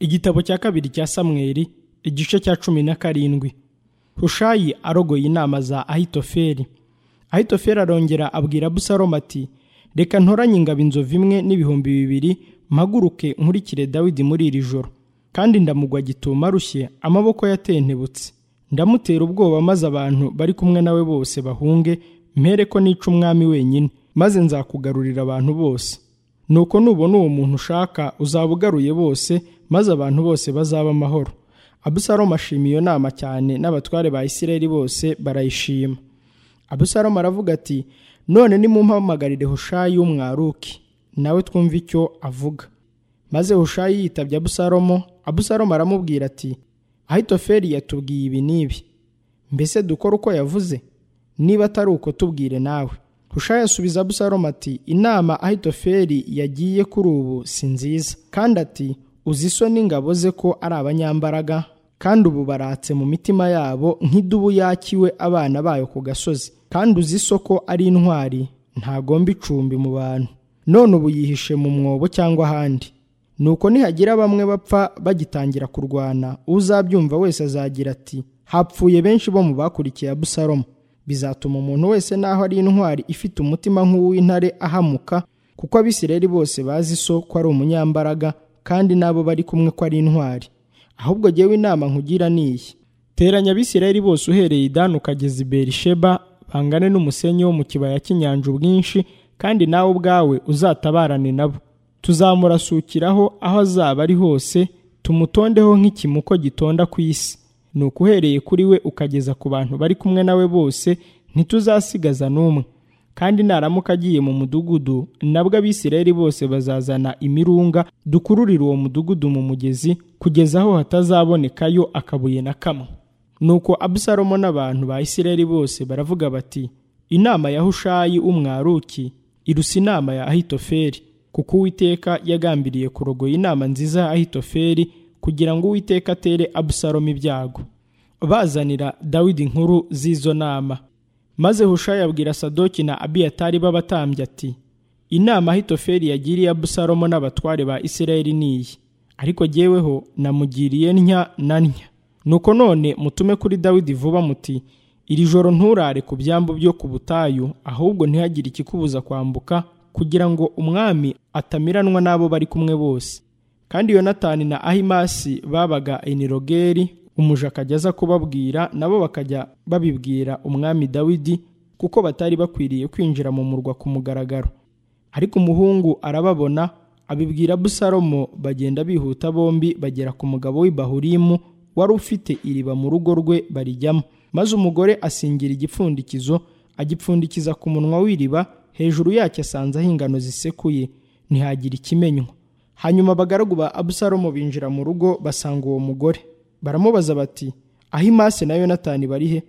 igitabo cya kabiri cya samweli igice cya cumi na karindwi hushayi arogoye inama za ahitofeli ahitofeli arongera abwira abusalomu ati reka ntoranye ingabo inzovu imwe n'ibihumbi bibiri mpaguruke nkurikire dawidi muri iri joro kandi ndamugwa gituma arushye amaboko yatentebutse ndamutera ubwoba maze abantu bari kumwe nawe bose bahunge mpere ko nica umwami wenyine maze nzakugarurira abantu bose nuko nubona uwo muntu ushaka uzaba ugaruye bose maze abantu bose bazaba amahoro abusalomu ashima iyo nama cyane n'abatware ba isirayeli bose barayishima abusalomu aravuga ati none nimumpamagarire hushayi w'umwaruki nawe twumve icyo avuga maze hushayi yitabye abusalomu abusalomu aramubwira ati ahitofeli yatubwiye ibi n'ibi mbese dukore uko yavuze niba atari uko tubwire nawe hushayi asubiza abusalomu ati inama ahitofeli yagiye kuri ubu si nziza kandi ati uzi so n'ingabo ze ko ari abanyambaraga kandi ubu baratse mu mitima yabo nk'idubu yakiwe abana bayo ku gasozi kandi uzi so ko ari intwari ntagomba icumbi mu bantu none ubu yihishe mu mwobo cyangwa ahandi nuko nihagira bamwe bapfa bagitangira kurwana uzabyumva wese azagira ati hapfuye benshi bo mu bakurikiye abusalomu bizatuma umuntu wese naho ari intwari ifite umutima nk'uw'intare ahamuka kuko abisirayeli bose bazi so ko ari umunyambaraga kandi n'abo bari kumwe ko ari intwari ahubwo jyewe inama nkugira n'iyi teranya abisirayeli bose uhereye idani ukageza i berisheba bangane n'umusenyi wo mu kibaya cy'inyanja ubwinshi kandi nawe ubwawe uzatabarane nabo tuzamurasukiraho aho azaba ari hose tumutondeho nk'ikimuko gitonda ku isi ni ukuhereye kuri we ukageza ku bantu bari kumwe nawe bose ntituzasigaza n'umwe kandi naramuka agiye mu mudugudu nabwo abisirayeli bose bazazana imirunga dukururire uwo mudugudu mu mugezi kugeza aho hatazabonekayo akabuye na kamwe nuko abusalomo n'abantu ba isirayeli bose baravuga bati inama ya hushayi w'umwaruki irusa inama ya ahitofeli kuko uwiteka yagambiriye kurogoya inama nziza ya ahitofeli kugira ngo uwiteka atere abusalomo ibyago bazanira dawidi inkuru z'izo nama maze hushayi abwira sadoki na abiyatari b'abatambyi ati inama ahitofeli yagiriye abusalomo n'abatware ba isirayeli n'iyi ariko jyeweho namugiriye ntya na ntya nuko none mutume kuri dawidi vuba muti iri joro nturare ku byambu byo ku butayu ahubwo ntihagire ikikubuza kwambuka kugira ngo umwami atamiranwa n'abo bari kumwe bose kandi yonatani na ahimasi babaga enirogeri umuja akajya aza kubabwira nabo bakajya babibwira umwami dawidi kuko batari bakwiriye kwinjira mu murwa ku mugaragaro ariko umuhungu arababona abibwira abusalomo bagenda bihuta bombi bagera ku mugabo w'ibahurimu wari ufite iriba mu rugo rwe barijyamo maze umugore asingira igipfundikizo agipfundikiza ku munwa w'iriba hejuru yacyo asanzeho ingano zisekuye ntihagire ikimenywa hanyuma abagaragu ba abusalomo binjira mu rugo basanga uwo mugore baramubaza bati ahimase na yonatani bari he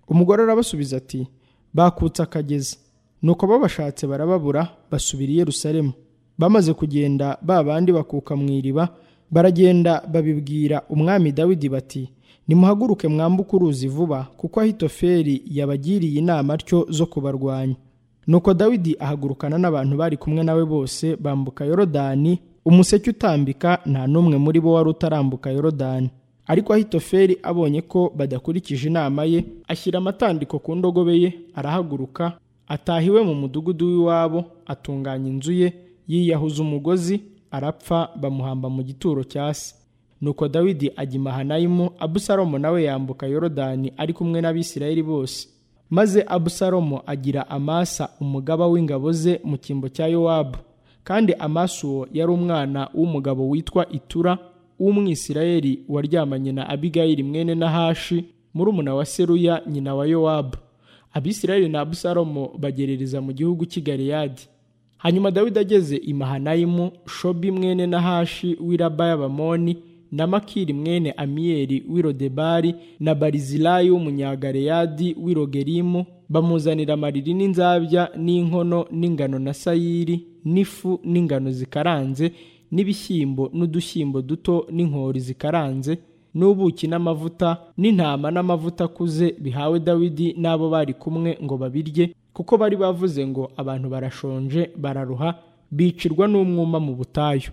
umugore arabasubiza ati bakutse akagezi nuko babashatse barababura basubira i yerusalemu bamaze kugenda ba bandi bakuka mu iriba baragenda babibwira umwami dawidi bati nimuhaguruke mwambuke uruzi vuba kuko ahitofeli yabagiriye inama atyo zo kubarwanya nuko dawidi ahagurukana n'abantu bari kumwe nawe bose bambuka yorodani umuseke utambika nta n'umwe muri bo wari utarambuka yorodani ariko ahitofeli abonye ko badakurikije inama ye ashyira amatandiko ku ndogobe ye arahaguruka ataha iwe mu mudugudu w'iwabo atunganya inzu ye yiyahuza umugozi arapfa bamuhamba mu gituro cya se nuko dawidi ajya imahanayimu abusalomo nawe yambuka yorodani ari kumwe n'abisirayeli bose maze abusalomo agira amasa umugaba w'ingabo ze mu cyimbo cya yowabu kandi amasa uwo yari umwana w'umugabo witwa itura w'umwisirayeli waryamanye na abigayili mwene nahashi murumuna wa seruya nyina wa yowabu abisirayeli na abusalomo bagerereza mu gihugu cy'i galeyadi hanyuma dawidi ageze i mahanayimu shobi mwene nahashi w'iraba y'abamoni na makiri mwene amiyeli w'irodebari na barizilayi w'umunyagaleyadi w'irogerimu bamuzanira amariri n'inzabya n'inkono n'ingano na sayiri n'ifu n'ingano zikaranze n'ibishyimbo n'udushyimbo duto n'inkori zikaranze n'ubuki n'amavuta n'intama n'amavuta akuze bihawe dawidi n'abo bari kumwe ngo babirye kuko bari bavuze ngo abantu barashonje bararuha bicirwa n'umwuma mu butayu